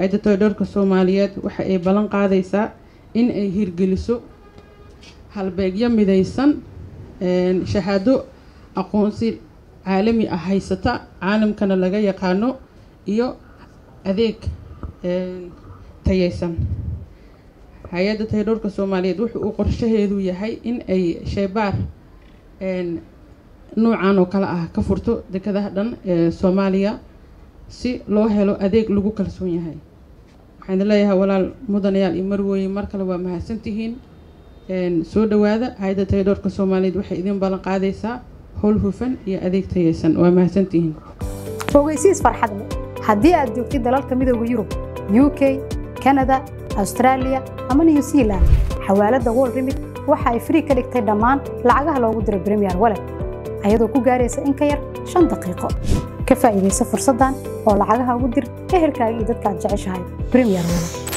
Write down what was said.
hay-adda tababarka soomaaliyeed waxa ay ballan qaadaysaa in ay hirgeliso halbeegyo midaysan shahaado aqoonsi caalami ah haysata caalamkana laga yaqaano iyo adeeg tayeysan hay-adda taydhowrka soomaaliyeed wuxu uu qorshaheedu yahay in ay sheebaar nuucan oo kale ah ka furto dekadaha dhan ee soomaaliya si loo helo adeeg lagu kalsoon yahay waxaan idin leeyahay walaal mudanayaal iyo marwooye mar kale waa mahadsantihiin soo dhawaada hay-adda taydhowrka soomaaliyeed waxay idin ballan qaadaysaa howl hufan iyo adeeg tayeysan waa mahadsantihiin ogeysiis farxad leh haddii aad joogtid dalalka midooda yurub u k kanada austraaliya ama new zealand xawaaladda wol remit waxa ay frii ka dhigtay dhammaan lacagaha loogu diro bremiyer walet ayadoo ku gaaraysa in ka yar shan daqiiqo ka faa'iidaysa fursaddan oo lacagaha ugu dir ehelkaaga iyo dadka aad jeceshahay bremiyer walet